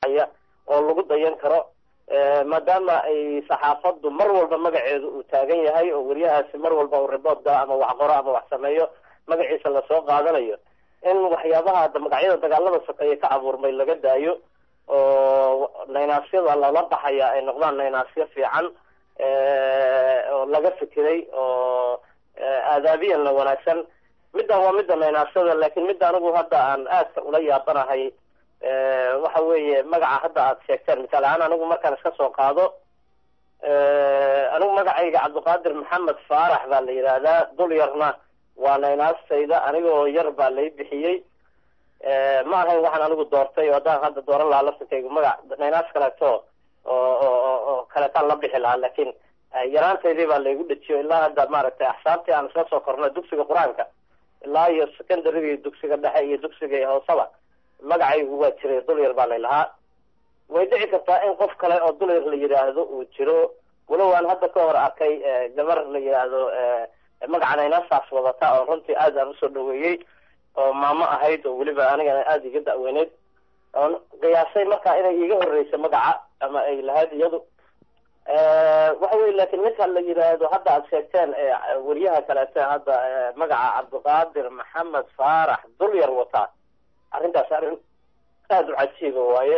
aya oo lagu dayan karo maadaama ay saxaafaddu mar walba magaceedu uu taagan yahay oo weriyahaasi mar walba uu riboodda ama wax qoro ama wax sameeyo magaciisa lasoo qaadanayo in waxyaabaha magacyada dagaalada sokeeye ka abuurmay laga daayo oo naynaasyada lala baxaya ay noqdaan naynaasyo fiican oo laga fikiray oo aadaabiyanna wanaagsan middan waa midda naynaasyada laakiin midda anigu hadda aan aadka ula yaabanahay waxa weeye magaca hadda aad sheegteen misaal ahaan anigu markaan iska soo qaado anigu magacayga cabdiqaadir maxamed faarax baa la yidhaahdaa dul yarna waa naynaastayda anigoo yar baa lay bixiyey ma ahayn waxaan anigu doortay oo haddaan hadda dooran lahaa laftirkaygu magac naynaas kaleeto oo oo oo kaleetaan la bixi lahaa laakiin yaraantaydii baa laygu dhejiyo ilaa hadda maaragtay axsaabtii aan isla soo kornay dugsiga qur-aanka ilaa iyo secondaryga dugsiga dhexe iyo dugsiga hoosaba magacaygu waa jiray dulyar baa lay lahaa way dhici kartaa in qof kale oo dulyar la yidhaahdo uu jiro walow aan hadda ka hor arkay gabar la yidhaahdo magaca naynaasaas wadata oo runtii aad aan usoo dhaweeyey oo maamo ahayd oo weliba anigana aada iga da'weyneyd oon qiyaasay markaa inay iiga horreysa magaca ama ay lahayd iyadu waxa weye laakiin ninka la yidhaahdo hadda aad sheegteen weriyaha kaleete hadda magaca cabdiqaadir maxamed faarax dulyar wataa arrintaas arrin aada u cajiiba waaye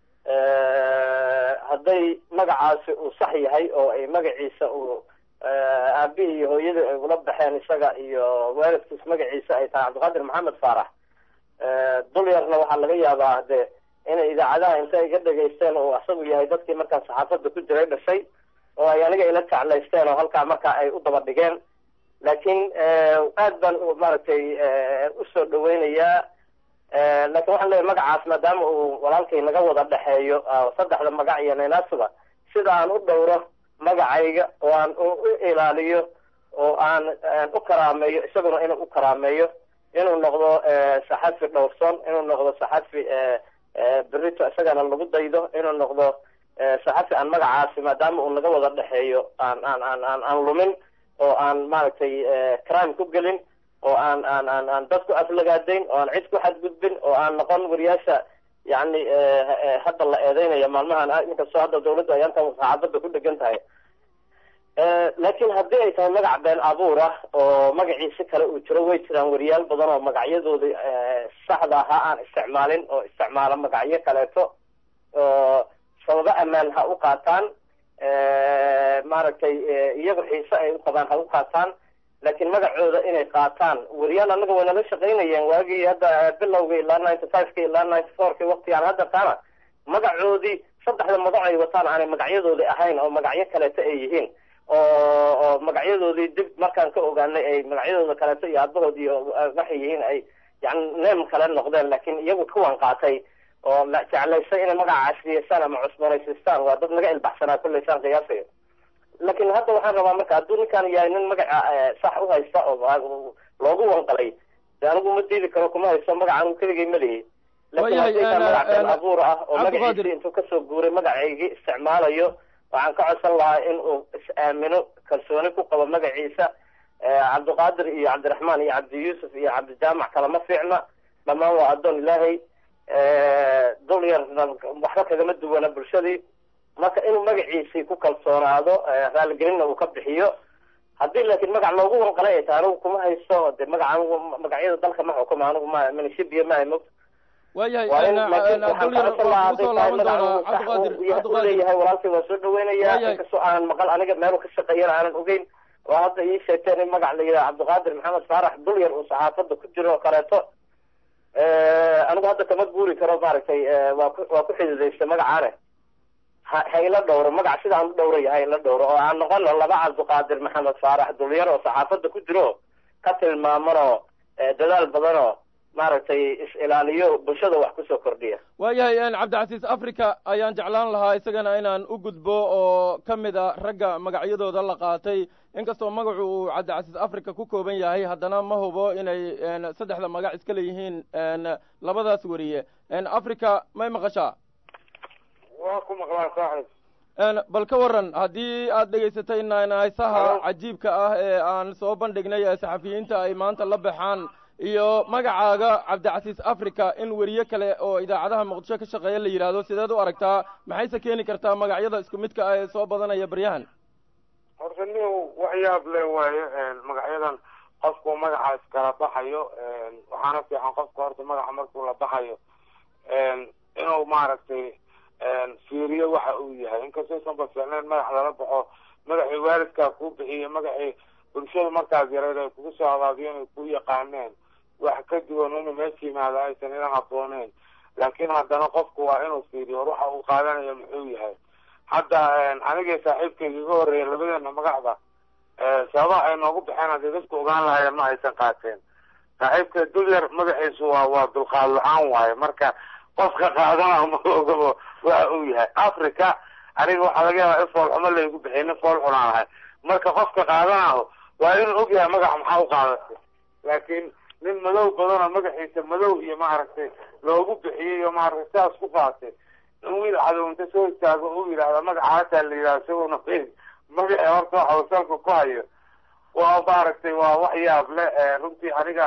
hadday magacaasi uu sax yahay oo ay magaciisa uu aabihii iyo hooyadii ay ula baxeen isaga iyo waalidkiis magaciisa ay tahay cabdiqaadir maxamed faarax dulyarna waxaa laga yaabaa de inay idaacadaha inta iga dhegaysteen oo asagu yahay dadkii markaa saxaafadda ku jiray dhashay oo ay aniga ila jeclaysteen oo halkaa markaa ay u daba dhigeen laakiin aad baan maaragtay usoo dhaweynayaa laakiin waxaan leeyahy magacaas maadaama uu walaalkay naga wada dhexeeyo saddexda magac iyo naynaasuba sida aan u dhowro magacayga oo aan u ilaaliyo oo aan u karaameeyo isaguna inuu u karaameeyo inuu noqdo saxafi dhowrson inuu noqdo saxafi berito isagana lagu daydo inuu noqdo saxafi aan magacaasi maadaama uu naga wada dhexeeyo aan aan aan aan aan lumin oo aan maaragtay crime ku gelin oo aan aan aan aan dad ku aflagaadayn oo aan cid ku xadgudbin oo aan noqon wariyaasha yacni hadda la eedeynaya maalmahan inkastoo hadda dawladdu ay antan saxaafadda ku dhegan tahay laakiin haddii ay tahay magac been abuur ah oo magaciisi kale uu jiro way jiraan wariyaal badan oo magacyadooda saxda ahaa aan isticmaalin oo isticmaala magacyo kaleeto oo sababo ammaan ha u qaataan maaragtay iyaga xiise ay u qabaan ha u qaataan laakiin magacooda inay qaataan weriyaal anaga way nala shaqaynayeen waagii hadda bilowga ilaa ninety fiveka ilaa ninety fourki waktigaan hadda taana magacoodii saddexda magac ay wataan aanay magacyadoodii ahayn oo magacyo kaleeto ay yihiin oo oo magacyadoodii dib markaan ka ogaanay ay magacyadooda kaleeto iyo aabahood iyo waxay yihiin ay yani neem kale noqdeen laakiin iyagu kuwan qaatay oo la jeclaysay inay magaca casriyeystaan ama cusboonaysiistaan waa dad naga ilbaxsanaa kullaysaan qiyaasayo laakiin hadda waxaan rabaa marka hadduu ninkaan yahay nin magaca sax u haysta oo loogu wanqalay de anigu ma diidi karo kuma haysto magaca anigu keligay ma lihi laakiin haddii magac been abuur ah oo magaciisi intuu kasoo guuray magacaygii isticmaalayo waxaan ka codsan lahaa in uu is-aamino kalsooni ku qabo magaciisa cabdiqaadir iyo cabdiraxmaan iyo cabdi yuusuf iyo cabdijaamac kalama fiicna dhammaan waa addoon ilaahay dul yarna waxba kagama duwana bulshadii marka inuu magaciisii ku kalsoonaado raaligelinna uu ka bixiyo haddii laakiin magac loogu wanqalay ay tahay anigu kuma haysto de magaca anigu magacyada dalka ma xukuma anigu ma minishibiya ma mog leeyahay walaalkay waa soo dhaweynaya inkastoo aanan maqal aniga meelu ka shaqeeyana aanan ogeyn oo hadda ii sheegteen in magac la yidhaha cabdiqaadir maxamed faarax dulyar uu saxaafadda ku jiro oo kaleeto anigu hadda kama guuri karo maaragtay waa ku waa ku xididaysta magacaane ha ha ila dhowro magac sidaan u dhowraya ha ila dhowro oo aan noqono laba cabdiqaadir maxamed faarax dulyar oo saxaafadda ku jiro ka tilmaamanoo dadaal badanoo maaragtay is-ilaaliyo bulshada wax kusoo kordhiya waayahay cabdicasiis africa ayaan jeclaan lahaa isagana inaan u gudbo oo ka mid a ragga magacyadooda la qaatay inkastoo magacu uu cabdicasiis africa ku kooban yahay haddana ma hubo inay saddexda magac iska leeyihiin labadaas weriye africa may maqashaa waa ku maqlaan saaxib bal ka waran haddii aad dhegaysatay naynaysaha cajiibka ah ee aan soo bandhignay ee saxafiyiinta ay maanta la baxaan iyo magacaaga cabdicasiis africa in weriye kale oo idaacadaha muqdisho ka shaqeeya la yidhaahdo sideed u aragtaa maxayse keeni kartaa magacyada isku midka ah ee soo badanaya baryahan horta nin wax yaab le waayo magacyadan qofku magaca iskala baxayo waxaana fiican qofka horta magaca markuu la baxayo inuu maaragtay fiiriyo waxa uu yahay inkastaysan ba fiicnayn magax lala baxo magacii waalidkaa kuu bixiyey magacii bulshada markaas yareed ay kugu soo abaabiyeen ay ku yaqaaneen wax ka duwan inuu meesha yimaado aysan ila habbooneyn laakiin haddana qofku waa inuu fiiriyo war waxa uu qaadanayo muxuu yahay hadda anigii saaxiibkayga iga horreeya labadeena magacda sababaha ay noogu baxeen haddii dadku ogaan lahaayeen ma aysan qaateen saaxiibka dulyar magaciisu waa waa dulqaad la-aan waaye marka qofka qaadana ma ogabo waxa uu yahay africa aniga waxaa laga yaabaa in fool xumo laygu bixiyay nin fool xunaan ahay marka qofka qaadanaho waa inuu og yahay magaca maxaa u qaadatay laakiin nin madow badanoo magaciisa madow iyo maaragtay loogu bixiyey iyo maaragtay sidaas ku qaatay in wiil cadow inta soo istaago uu yidhaahda magacaasaa la yidhahda isaguna fayn magacii horta waxa uu salka ku hayo waa maaragtay waa wax yaab le runtii aniga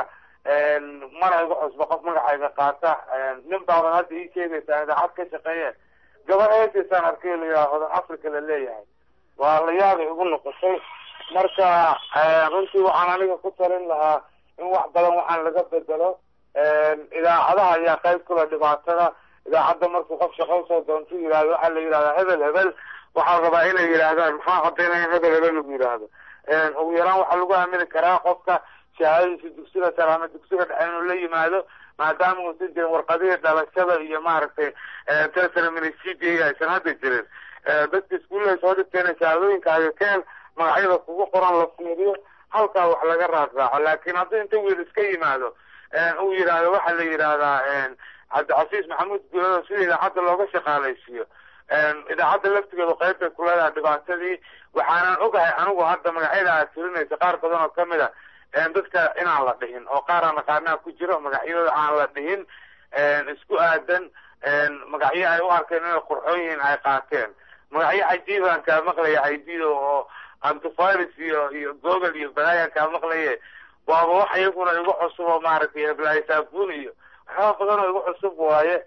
mana igu cusba qof magacayga qaata nin baaban hadda ii sheegaysaa idaacad ka shaqeeye gabar eesaysaan arkay la yidhaha hodan africa la leeyahay waa la yaabay igu noqotay marka runtii waxaan aniga ku talin lahaa in wax badan waxaan laga bedelo idaacadaha ayaa qayb kula dhibaatada idaacadda markuu qof shaqo usoo doonto yihahdo waxaa la yidhahdaa hebel hebel waxaa rabaa inay yidhaahdaan maxaa codaynaya hebel hebel lagu yidhaahdo ugu yaraan waxaa lagu aamini karaa qofka shahaadadiisa dugsiga sare ama dugsiga dhexe inuu la yimaado maadaama uusan jirin warqadihii dhalashada iyo maaragtay teleseminicidia aysan hadda jirin dadka iskuullaha soo dhigteena shahaadooyinkaaga keen magacyada kugu qoran la fiiriyo halkaa wax laga raadraaco laakiin haddii inta wiil iska yimaado uu yidhaahdo waxaa la yidhaahdaa cabdicasiis maxamuud guulado sida idaacadda looga shaqaalaysiiyo idaacadda laftigeedu qeybtay ku leedahay dhibaatadii waxaanan ogahay anigu hadda magacyada aad tirinaysa qaar badan oo kamid a dadka inaan la dhihin oo qaar aan aqaanaa ku jiro magacyadooda aan la dhihin isku aadan magacyo ay u arkeen inay qurxoon yihiin ay qaateen magacyo cajiibaan kaa maqlaya aidido oo antivirus iyo iyo google iyo balaayaan kaa maqlaye waaba wax iyaguna igu cusub oo maaragtay eblay saabun iyo waxyaaba badan oo igu cusub waaye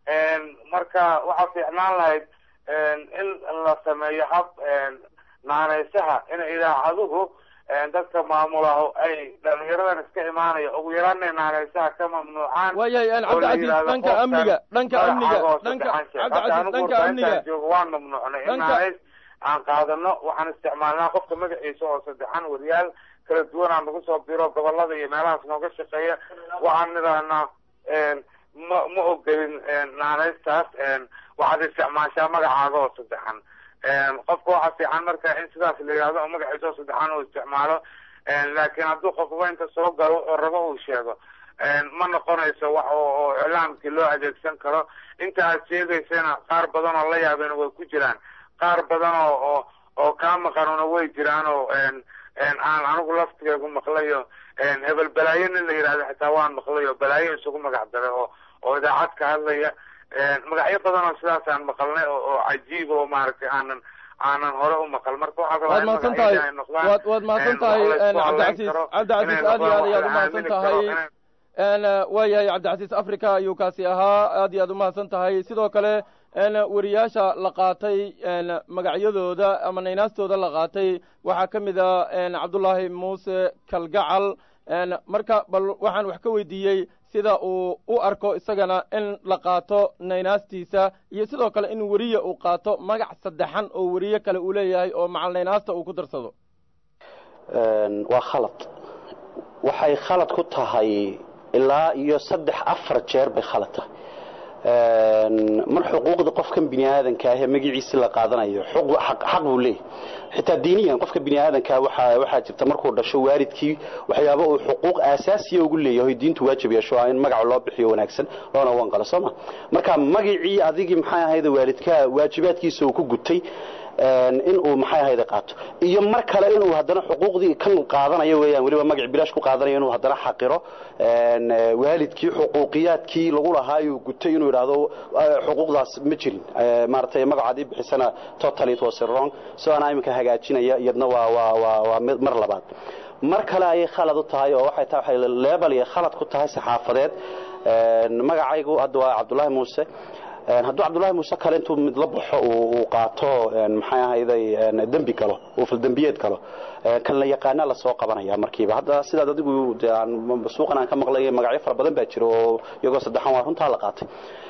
marka waxaa fiicnaan lahayd in la sameeyo hab naanaysaha in idaacaduhu dadka maamulaho ay dhalinyaradan iska imaanaya ugu yaraana naanaysaha ka mamnuucaan waayahay cabdicasiis dhanka amniga dhanka amniga dhanka cabdicasiis dhanka amniga joogo waan mamnuucnay in naanays aan qaadano waxaan isticmaalnaa qofka magaciisa oo saddexan wariyaal kala duwan aan nagu soo biro gobolada iyo meelahaas nooga shaqeeya waxaan nidaahnaa ma ma ogolin naanaystaas waxaad isticmaashaa magacaaga oo saddexan qofka waxaa fiican marka in sidaas la yidhahdo oo magaciisa oo saddexan uu isticmaalo laakiin hadduu qofba inta soo galo wuxuu rabo uu sheego ma noqonayso wax oo iclaamkii loo adeegsan karo inta aad sheegaysana qaar badan oo la yaabeen way ku jiraan qaar badan oo oo oo kaa maqanuna way jiraan oo aan anigu laftigeegu maqlayo hebel balaayo nin la yidhahdo xitaa waan maqlayo balaayo isugu magac daray oo oo idaacad ka hadlaya magacyo badan oo sidaasaan maqalnay oo cajiib oo maaragtay aanan aanan hore u maqal marka waxaa waad mahadsan tahay waad waad mahadsan tahay cabdicasiis cabdicasiis aad iyo aad ayaad umahadsan tahay waayahay cabdicasiis africa ayuu kaasi ahaa aad iyo aad umahadsan tahay sidoo kale weriyaasha la qaatay magacyadooda ama naynaastooda la qaatay waxaa ka mid a cabdullaahi muuse kalgacal marka bal waxaan wax ka weydiiyey sida uu u arko isagana in la qaato naynaastiisa iyo sidoo kale in weriye uu qaato magac saddexan oo weriye kale uu leeyahay oo macal naynaasta uu ku darsado waa khalad waxay khalad ku tahay ilaa iyo saddex afar jeer bay khalad tahay mar xuquuqda qofkan bini aadanka ah ee magaciisi la qaadanayo xaq buu leeyahy xitaa diiniyan qofka bini aadanka waxaa jirta markuu dhasho waalidkii waxyaaba uu xuquuq aasaasiya ugu leeyahay diintu waajib yeesho in magaca loo bixiyo wanaagsan loona wanqalo sooma marka magacii adigii maxay ahayd waalidka waajibaadkiisa uu ku gutay inuu maxay ahayde qaato iyo mar kale inuu haddana xuquuqdii kan qaadanayo weeyaan weliba magac bilaash ku qaadanayo inuu haddana xaqiro waalidkii xuquuqiyaadkii lagu lahaayuu gutay inuu yidhaahdo xuquuqdaas ma jirin maaragtay magacaadii bixisana totally it was wrong so anaa iminka hagaajinaya iyadna waa waa waa waa mar labaad mar kale ayay khalad u tahay oo waxay tahay waxay leebel iyo khalad ku tahay saxaafadeed magacaygu hadda waa cabdullaahi muuse hadduu cabdullaahi muuse kale intuu mid la baxo uu qaato maxay ahayday dembi galo uu faldembiyeed galo kan la yaqaana lasoo qabanaya markiiba hadda sidaad adigu suuqan aan ka maqlay magacyo fara badan baa jira oo iyagoo saddexan waa runtaa la qaatay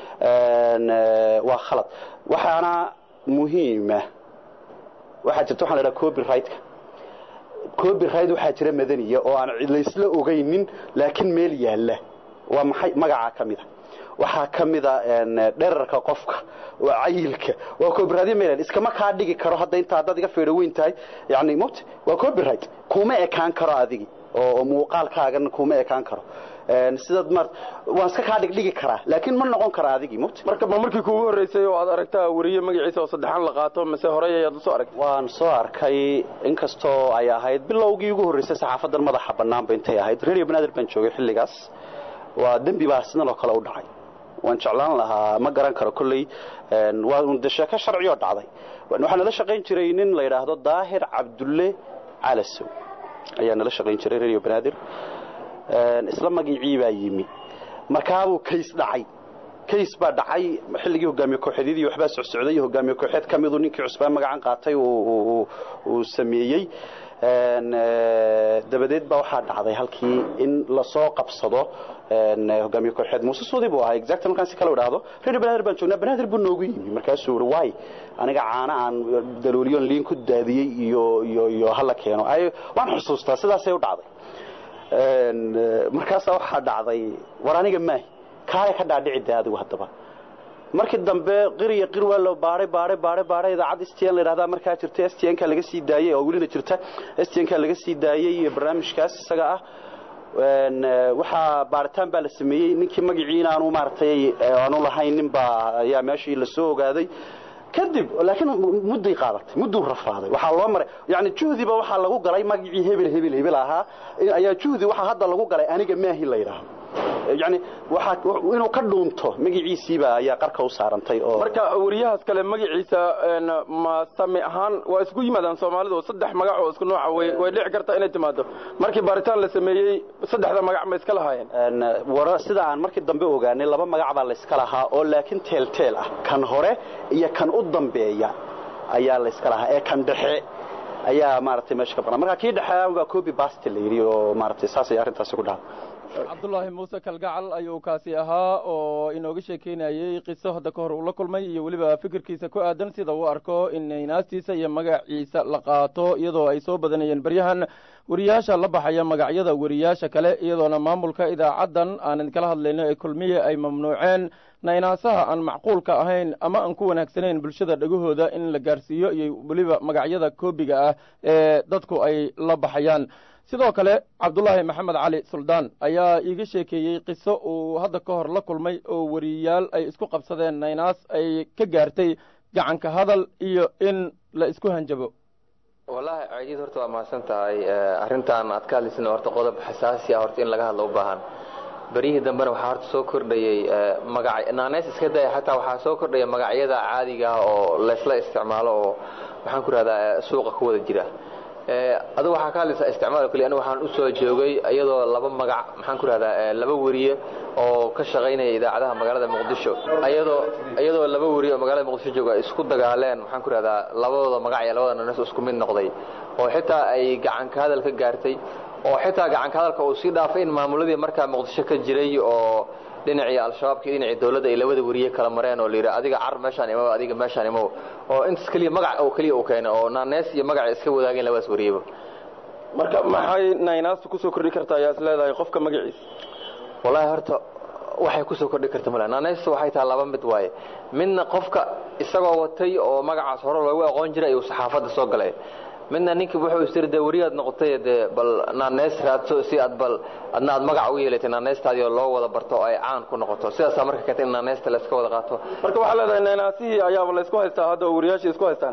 waa khalad waxaana muhiima waxaa jirta waxaan la dhaha copyrightka copyright waxaa jira madaniya oo aan laysla ogaynin laakiin meel yaalla waa maxay magacaa ka mida waxaa ka mida dherarka qofka waa cayilka waa copyright meel iskama kaa dhigi karo hadda inta haddaad iga feedho weyn tahay yani mot waa copyright kuma ekaan karo adigi oo muuqaalkaagan kuma ekaan karo sidaad mar waan iska kaa dhigdhigi karaa laakiin ma noqon kara adigii mot marka ma markii kuugu horreysay oo aad aragtaa weriye magaciisa oo saddexaan la qaato mise horey ayaad usoo aragtay waan soo arkay inkastoo ay ahayd bilowgii ugu horreysay saxaafadan madaxa bannaanba intay ahayd radio banaadir baan joogay xilligaas waa dembi baa sidan oo kale u dhacay waan jeclaan lahaa ma garan karo kolley waa de sheeko sharciyoo dhacday waxaa nala shaqayn jiray nin la yidhaahdo daahir cabdulle calasow ayaa nala shaqayn jiray radio banaadir isla magicii baa yimi markaabuu kays dhacay kays baa dhacay xilligii hogaamiye kooxeedyadii waxbaa socsocday hogaamiye kooxeed ka miduu ninkii cusbaan magacan qaatay uu sameeyey dabadeed baa waxaa dhacday halkii in lasoo qabsado hogaamiye kooxeed muuse suudi buu ahaa exact markaan si kale idhaahdo reer banaadir baan joognaa banaadir buu noogu yimi markaasuu yidhi waay aniga caana aan dalooliyoon liin ku daadiyey iyo iyo iyo hala keeno waan xusuustaa sidaasay u dhacday markaasaa waxaa dhacday war aniga maahi kaale ka dhaadhici da adigu haddaba markii dambe qiriya qir waa loo baaray baaray baaray baaray idaacad stn la yidhahdaa markaa jirta stnka laga sii daayey oo welina jirta stnka laga sii daayey barnaamijkaas isaga ah waxaa baaritaan baa la sameeyey ninkii magacii inaanu maaragtay aanu lahayn nin baa ayaa meeshii lasoo ogaaday kadib laakiin mudday qaadatay mudduu rafaaday waxaa loo maray yani juhdiba waxaa lagu galay magacii hebel hebel hebel ahaa ayaa juhdi waxaa hadda lagu galay aniga maahi la yidhaahdo yani waxa inuu ka dhuunto magaciisiiba ayaa qarka u saarantay oo marka weriyahaas kale magaciisa ma sami ahaan waa isku yimaadaan soomaalidu saddex magac oo isku nooca way way dhici kartaa inay timaado markii baaritaan la sameeyey saddexda magac ma iska lahaayeen wara sida aan markii dambe ogaanay laba magac baa la iska lahaa oo laakiin teelteel ah kan hore iyo kan u dambeeya ayaa la iska lahaa ee kan dhexe ayaa maaragtay meesha ka baqnaa marka kii dhexe waa copy bast la yidhi oo maaragtay saasay arrintaasi ku dhacday cabdullaahi muuse kalgacal ayuu kaasi ahaa oo inooga sheekeynayey qiso hadda ka hor uu la kulmay iyo weliba fikirkiisa ku aadan sida uu arko in inaastiisa iyo magaciisa la qaato iyadoo ay soo badanayeen baryahan weriyaasha la baxaya magacyada weriyaasha kale iyadoona maamulka idaacaddan aan idinkala hadlayno ee kulmiye ay mamnuuceen naynaasaha aan macquulka ahayn ama aan ku wanaagsanayn bulshada dhegahooda in la gaarsiiyo iyo weliba magacyada koobiga ah ee dadku ay la baxayaan sidoo kale cabdullaahi maxamed cali suldaan ayaa iiga sheekeeyey qiso uu hadda ka hor la kulmay oo weriyaal ay isku qabsadeen naynaas ay ka gaartay gacanka hadal iyo in la isku hanjabo wallaahi ceejiid horta waa mahadsan tahay arrintan aad ka hadlaysana horta qodob xasaasi ah horta in laga hadlo u baahan beryihii dambena waxaa horta soo kordhayey magaca naaneys iska daya xataa waxaa soo kordhaya magacyada caadiga ah oo laysla isticmaalo oo maxaan ku rahdaa suuqa ku wada jira adigu waxaa ka hadlaysaa isticmaal keliya anigu waxaan u soo joogay iyadoo laba magac maxaan ku rahdaa laba weriye oo ka shaqaynaya idaacadaha magaalada muqdisho iyadoo iyadoo laba weriye oo magaalada muqdisho jooga isku dagaaleen maxaan ku rahdaa labadooda magac iyo labada nanes isku mid noqday oo xitaa ay gacanka hadal ka gaartay oo xitaa gacanka hadalka uu sii dhaafay in maamuladii markaa muqdisho ka jiray oo dhinacii al-shabaabka iyo dhinacii dawladda ay labada weriye kala mareen oo la yidhi adiga car meeshaan imow adiga meeshaan imow oo intaas keliya magac oo keliya uu keenay oo naanees iyo magaca iska wadaageen labadaas weriyeba marka maxay naynaastu kusoo kordhi kartaa ayaa is leedahay qofka magaciisa wallaahi horta waxay kusoo kordhi karta male naaneysta waxay tahay laba mid waaye midna qofka isagoo watay oo magacaas hore loogu aqoon jiray ayuu saxaafadda soo galay midna ninkii wuxuu istiri dee weriyaad noqotay dee bal naaneys raadso si aad bal adna aad magac u yeelatay naaneystaadii oo loo wada barto oo ay caan ku noqoto sidaasaa marka keentay in naaneysta la iska wada qaato marka waxaa leedahay naynaasihii ayaaba la isku haystaa hadda oo weriyaashii isku haystaan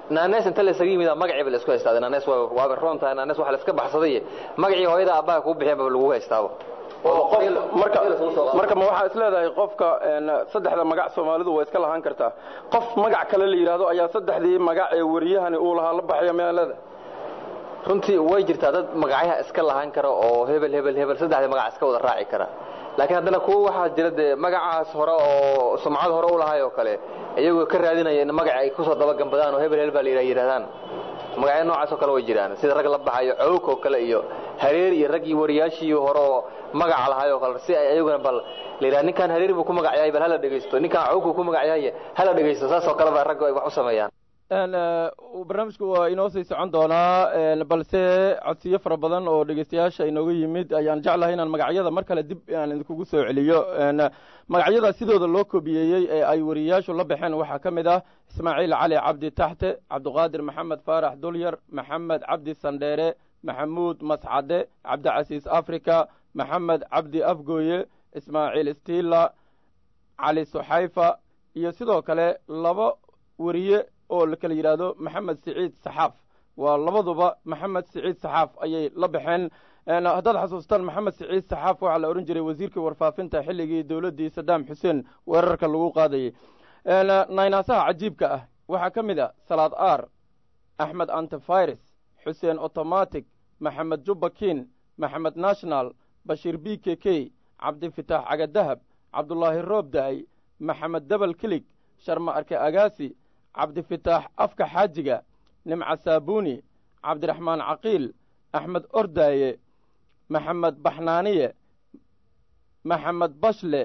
naanees inta la isaga yimid magaciiba la isku haystaa naanees waa waaba roon tahay naanees waxa la iska baxsaday magacii hooyada aabbaha kuu bixiyaba lagu haystaaba marka marka ma waxaa isleedahay qofka saddexda magac soomaalidu way iska lahaan kartaa qof magac kale la yidhaahdo ayaa saddexdii magac ee wariyahani uu lahaa la baxaya miyaa leedahay runtii way jirtaa dad magacyaha iska lahaan kara oo hebel hebel hebel saddexdii magac iska wada raaci kara laakiin haddana kuwa waxaa jira dee magacaas hore oo sumcad hore u lahay oo kale iyagoo ka raadinaya in magaci ay kusoo dabagambadaan oo hebel hebel baa la yidhahdaan magacyo noocaas oo kale way jiraan sida rag la baxayo cawk oo kale iyo hareer iyo raggii wariyaashii hore oo magaca lahay oo kale si ay ayaguna bal la yidhaha ninkaan hareer buu ku magacyahay bal hala dhegaysto ninkaan cawkuu ku magacyahay hala dhegaysto saas oo kale baa raggu ay wax u sameeyaan barnaamijku waa inoo sii socon doonaa balse codsiyo fara badan oo dhegeystayaasha inooga yimid ayaan jeclahay inaan magacyada mar kale dib aan idinkugu soo celiyo magacyada sidooda loo kobiyeeyey ee ay wariyayaashu la baxeen waxaa ka mid ah ismaaciil cali cabdi taxte cabdiqaadir maxamed faarax dulyar maxamed cabdi sandheere maxamuud mascade cabdicasiis africa maxamed cabdi afgooye ismaaciil stila cali suxayfa iyo sidoo kale laba weriye oo la kala yidhaahdo maxamed siciid saxaaf waa labaduba maxamed siciid saxaaf ayay la baxeen haddaad xasuustaan maxamed siciid saxaaf waxaa la odhan jiray wasiirkii warfaafinta xilligii dowladdii sadaam xuseen weerarka lagu qaadayay naynaasaha cajiibka ah waxaa ka mid a salaad aar axmed antivirus xuseen automatic maxamed jubbakin maxamed national bashiir b k k cabdifitaax cagadahab cabdulaahi roobdaay maxamed debel kilig sharma arke agaasi cabdifitaax afka xaajiga nimca saabuuni cabdiraxmaan caqiil axmed ordaaye maxamed baxnaaniye maxamed bashle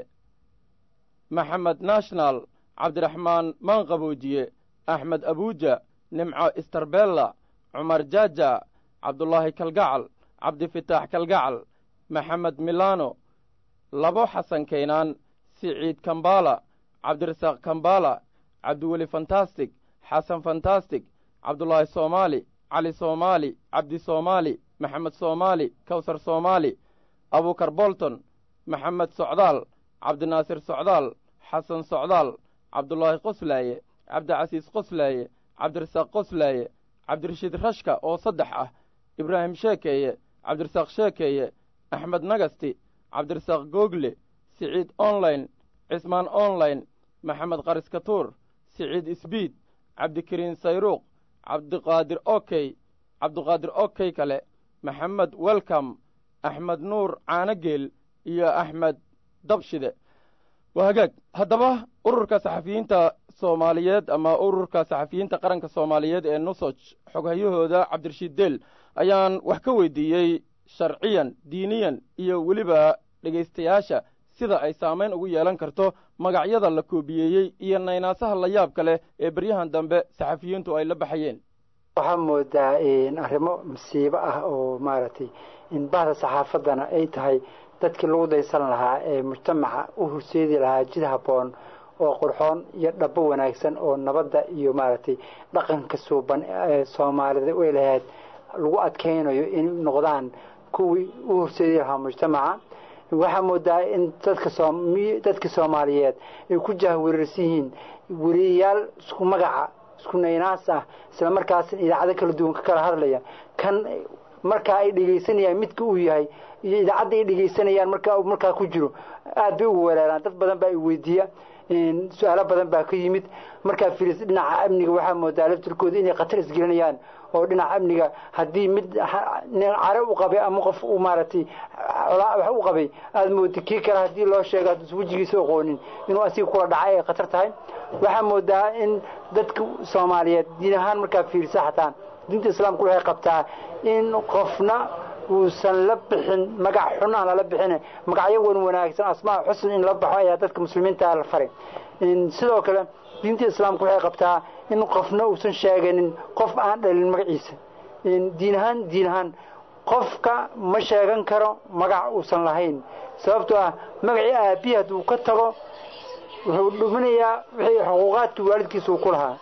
maxamed national cabdiraxmaan maanqaboojiye axmed abuuja nimco istarbella cumar jaaja cabdulaahi kalgacal cabdifitaax kalgacal maxamed milano labo xasan kaynaan siciid kambala cabdirasaaq kambala cabdiweli fantastic xasan fantastic cabdulaahi soomaali cali soomaali cabdi soomaali maxamed soomaali kawsar soomaali abukar bolton maxamed socdaal cabdinaasir socdaal xasan socdaal cabdulaahi qoslaaye cabdicasiis qoslaaye cabdirasaaq qoslaaye cabdirashiid rashka oo saddex ah ibraahim sheekeeye cabdirasaaq sheekeeye axmed nagasti cabdirasaaq google siciid online cismaan online maxamed qariskatuur siciid isbiid cabdikariin sayruuq cabdiqaadir okey cabdiqaadir okey kale maxamed welcom axmed nuur caanogeel iyo axmed dabshide waa hagaag haddaba ururka saxafiyiinta soomaaliyeed ama ururka saxafiyiinta qaranka soomaaliyeed ee nusoj xoghayahooda cabdirashiid deel ayaan wax ka weydiiyey sharciyan diiniyan iyo weliba dhegaystayaasha sida ay saamayn ugu yeelan karto magacyada la koobiyeeyey iyo naynaasaha la yaabka leh ee beryahan dambe saxafiyiintu ay la baxayeen waxaa moodaa arrimo masiibo ah oo maaragtay in bahda saxaafaddana ay tahay dadkii lagu daysan lahaa ee mujtamaca u horseedi lahaa jid habboon oo qurxoon iyo dhabo wanaagsan oo nabadda iyo maaragtay dhaqanka suuban ee soomaalida ay lahayd lagu adkaynayo in noqdaan kuwii u horseedi lahaa mujtamaca waxaa moodaa in dadka dadka soomaaliyeed ay ku jahwareersan yihiin weriyayaal isku magaca isku naynaas ah isla markaasna idaacado kala duwan ka kala hadlaya kan markaa ay dhegaysanayaan midka uu yahay iyo idaacadda ay dhegaysanayaan markaa markaa ku jiro aad bay ugu weeraaraan dad badan baa i weydiiya su-aalo badan baa ka yimid markaa filis dhinaca amniga waxaa moodaa laftirkooda inay khatar isgelinayaan oo dhinaca amniga haddii mid care u qabay ama qof uu maaragtay wax u qabay aada mooda kii kale haddii loo sheego hadduusan wejigiisa aqoonin inuu asiga kula dhacay ay khatar tahay waxaa moodaa in dadka soomaaliyeed diin ahaan markaa fiirisa xataa diinta islaamku waxay qabtaa in qofna uusan la bixin magac xun aan lala bixin magacyo wan wanaagsan asmaa xusn in la baxo ayaa dadka muslimiinta la faray sidoo kale diinta islaamku waxay qabtaa in qofna uusan sheeganin qof aan dhalin magaciisa diin ahaan diin ahaan qofka ma sheegan karo magac uusan lahayn sababtoo ah magacii aabihi hadduu ka tago wuxuu dhuminayaa wixii xuquuqaadkii waalidkiisa uu ku lahaa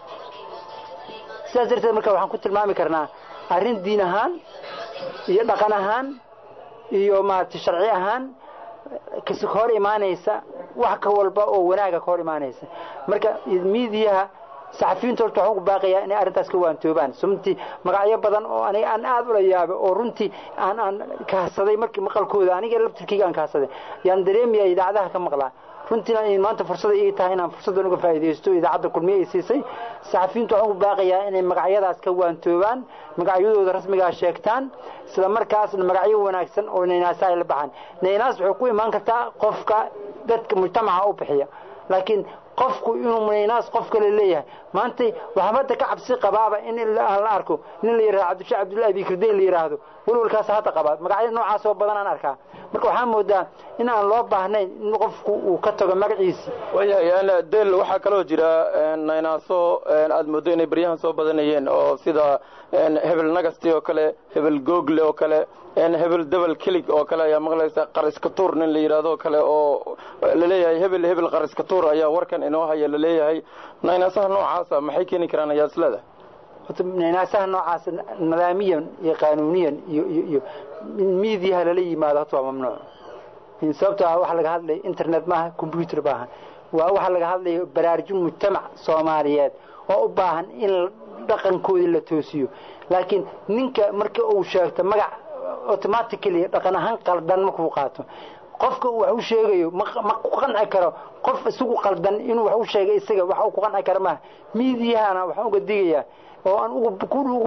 sidaas darteed marka waxaan ku tilmaami karnaa arrin diin ahaan iyo dhaqan ahaan iyo maaragtay sharci ahaan kasi ka hor imaanaysa wax ka walba oo wanaaga ka hor imaanaysa marka miidiyaha saxafiyiinta horta waxaan ugu baaqayaa inay arrintaas ka waantoobaan sababtii magacyo badan oo aniga aan aad ula yaabay oo runtii aan aan kahasaday markii maqalkooda aniga laftirkeyga aan kahasaday yaan dareemaya idaacadaha ka maqlaa runtiina in maanta fursada ii tahay inaan fursaddan uga faa'iidaysto idaacadda kulmiye ay siisay saxafiyiintu waxaan ugu baaqayaa inay magacyadaas ka waantoobaan magacyadooda rasmigaa sheegtaan isla markaasna magacyo wanaagsan oo naynaasa ay la baxaan naynaas waxay ku imaan kartaa qofka dadka mujtamaca u bixiya laakiin qofku inuu naynaas qof kale leeyahay maanta waxaa hadda ka cabsi qabaaba in aan la arko nin la yidhahdo cabdisha cabdullahi abikirdayn la yidhaahdo walwalkaas hadda qabaa magacyo noocaas oo badan aan arkaa marka waxaa moodaa in aan loo baahnayn in qofku uu ka tago magaciisi waayahay del waxaa kaloo jira naynaaso aad moodo inay baryahan soo badanayeen oo sida hebel nagasti oo kale hebel google oo kale hebel debel kelig oo kale ayaa maqlaysa qariskatuur nin la yidhaahdo kale oo laleeyahay hebel hebel qariskatuur ayaa warkan inoo haya laleeyahay naynaasaha noocaasa maxay keeni karaan ayaa isleedahay horta naynaasaha noocaas nidaamiyan iyo qaanuuniyan iyo iyo iyo miidiyaha lala yimaado horta waa mamnuuc sababto ah waxa laga hadlaya internet maaha combyuter maaha waa waxa laga hadlaya baraarujin mujtamac soomaaliyeed oo u baahan in dhaqankoodii la toosiyo laakiin ninka marka uu sheegto magac automatically dhaqan ahaan qaldan markuu qaato qofka wax u sheegayo ma ku qanci karo qof isagu qaldan inuu wax u sheegay isaga wax uu ku qanci karo maaha miidiyahana waxaan uga digayaa oo aan ugu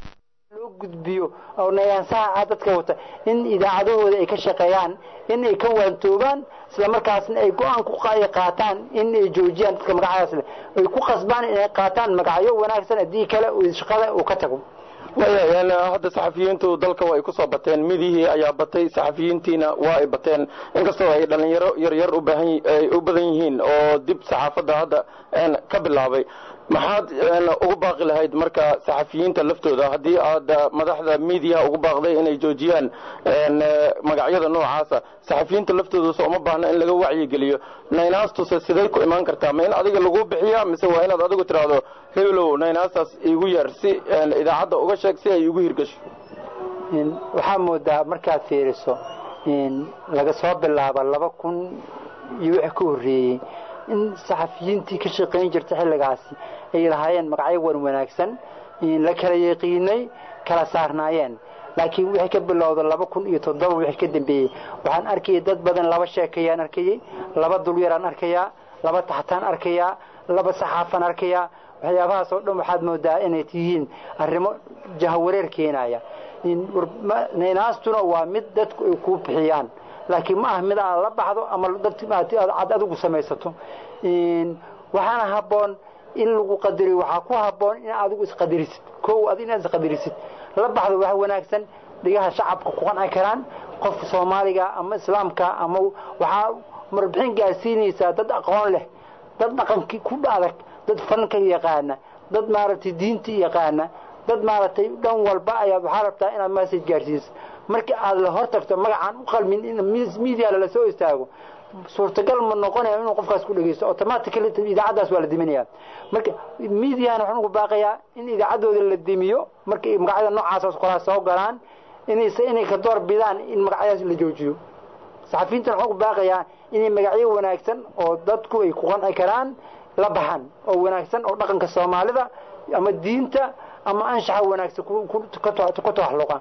loo gudbiyo oo nayaansaha ah dadka wata in idaacadahooda ay ka shaqeeyaan in ay ka waantoobaan isla markaasna ay go-aan ku qaataan in ay joojiyaan dadka magacyadaas leh ay ku qasbaan inay qaataan magacyo wanaagsan haddii kale shaqada uu ka tago waayahay hadda saxafiyiintu dalka waa ay ku soo bateen midihii ayaa batay saxafiyiintiina waa ay bateen inkastoo ay dhalinyaro yaryar ubaahan ay u badan yihiin oo dib saxaafadda hadda ka bilaabay maxaad ugu baaqi lahayd marka saxafiyiinta laftooda haddii aad madaxda miidiyaha ugu baaqday inay joojiyaan magacyada noocaasa saxafiyiinta laftooda soo uma baahna in laga wacyigeliyo naynaastuse siday ku imaan kartaa ma in adiga lagu bixiya mise waa inaad adigu tiraahdo hebelow naynaastaas iigu yeer si idaacadda uga sheeg si ay igu hirgasho waxaa moodaa markaad fiiriso laga soo bilaabo laba kun iyo wixii ka horreeyey in saxafiyiintii ka shaqayn jirta xilligaasi ay lahaayeen magacyo wan wanaagsan la kala yaqiinay kala saarnaayeen laakiin wixii ka bilowda laba kun iyo toddoba wixii ka dambeeyey waxaan arkayay dad badan laba sheekayaan arkayay laba dulyaraan arkayaa laba taxtaan arkayaa laba saxaafaan arkayaa waxyaabahaas oo dhan waxaad moodaa inay tihiin arrimo jahawareer keenaya naynaastuna waa mid dadku ay kuu bixiyaan laakiin ma aha mid aad la baxdo ama ad adigu samaysato waxaana habboon in lagu qadariyo waxaa ku habboon in adigu isqadarisid kow ad inaad isqadarisid la baxdo wax wanaagsan dhigaha shacabka ku qanci karaan qofka soomaaliga ama islaamka ama waxaa marbixin gaarsiinaysaa dad aqoon leh dad dhaqankii ku adag dad fanka yaqaana dad maaragtay diinta yaqaana dad maaragtay dhan walba ayaad waxaa rabtaa inaad message gaarsiiso marka aad la hortagto magacaan u qalmin in media lala soo istaago suurtagal ma noqonaya inuu qofkaas ku dhegeysto automatically idaacaddaas waa la diminaya marka mediahana waxaan ugu baaqayaa in idaacaddooda la dimiyo marka magacyada noocaas qolaa soo galaan inayse inay ka door bidaan in magacyadaas la joojiyo saxafiyiintana waxaan ugu baaqayaa inay magacyo wanaagsan oo dadku ay ku qanci karaan la baxan oo wanaagsan oo dhaqanka soomaalida ama diinta ama anshaxa wanaagsan ku tawaxluqa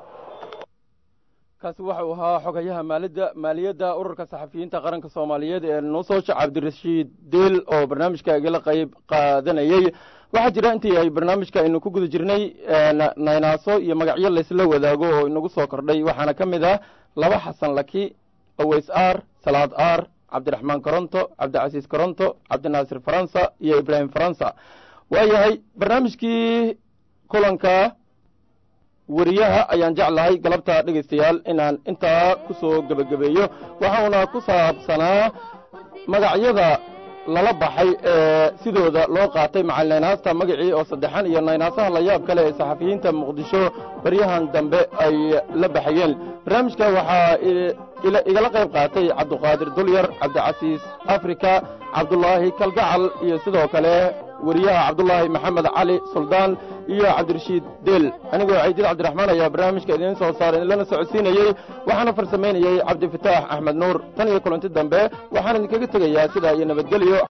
kaasi waxa uu ahaa xogayaha maalida maaliyadda ururka saxafiyiinta qaranka soomaaliyeed ee nuusooja cabdirashiid deel oo barnaamijka igala qayb qaadanayey waxaa jira intii ay barnaamijka aynu ku guda jirnay naynaaso iyo magacyo laysla wadaago oo inagu soo kordhay waxaana ka mid ah laba xasan laki aweys ar salaad ar cabdiraxmaan koronto cabdicasiis koronto cabdinaasir faransa iyo ibraahim faransa waayahay barnaamijkii kulanka weriyaha ayaan jeclahay galabta dhegaystayaal inaan intaa ku soo gebagabeeyo waxauna ku saabsanaa magacyada lala baxay ee sidooda loo qaatay macal naynaasta magacii oo saddexan iyo naynaasaha layaab kale ee saxafiyiinta muqdisho baryahan dambe ay la baxayeen barnaamijka waxaa igala qayb qaatay cabduqaadir dulyar cabdicasiis afrika cabdulaahi kalgacal iyo sidoo kale weriyaha cabdulaahi maxamed cali suldaan iyo cabdirashiid deel anigoo caydiid cabdiraxmaan ayaa barnaamijka idiin soo saaray lana socodsiinayey waxaana farsamaynayey cabdifataax axmed nuur tan iyo kulanti dambe waxaan idinkaga tegayaa sidaa iyo nabadgelyo